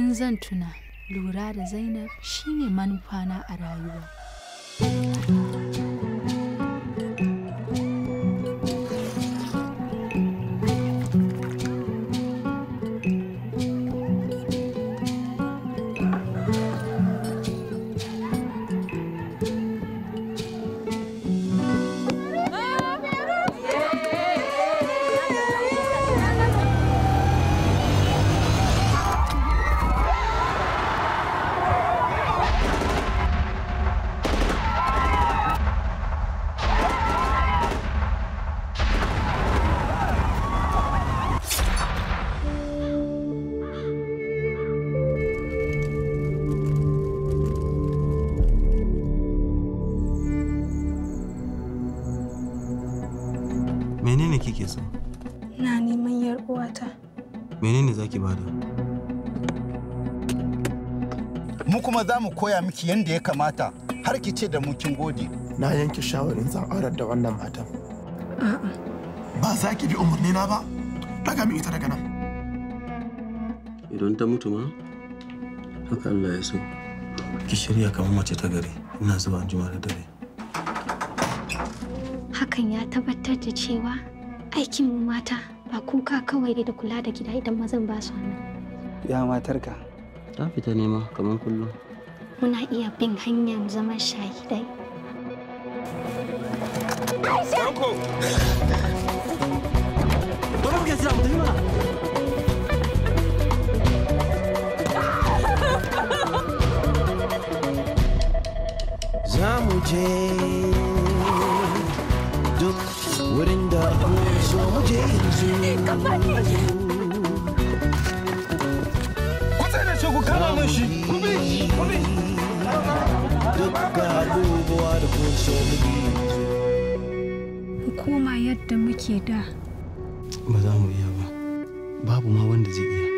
in zan tuna lura da zainab shine manufana a rayuwa menene kike so Na neman yar uwata. menene zaki bada mu kuma za mu koya miki yadda ya kamata har ki ce da mu kin gode na yanke shawarin zan aurar da wannan matan ba za ki bi umarni na ba daga min ita daga nan idan ta mutu ma haka Allah ya so ki shirya kamar mace ta gari ina zuwa anjima da dare Hakan ya tabbatar da cewa aikin mu mata ba kuka kawai da kula da gida idan mazan ba su nan. Ya matarka. ta fita nema kamar kullum Muna iya bin hanyar zaman shahidai. Bari mu ke sira mu tafi mana za mu je duk wurin da so mu je yanzu ku tsaye da shi ku kama min shi ku bi ku bi duk ga abubuwa da kun so mu yi Mu koma yadda muke da. ba za mu iya ba babu ma wanda zai iya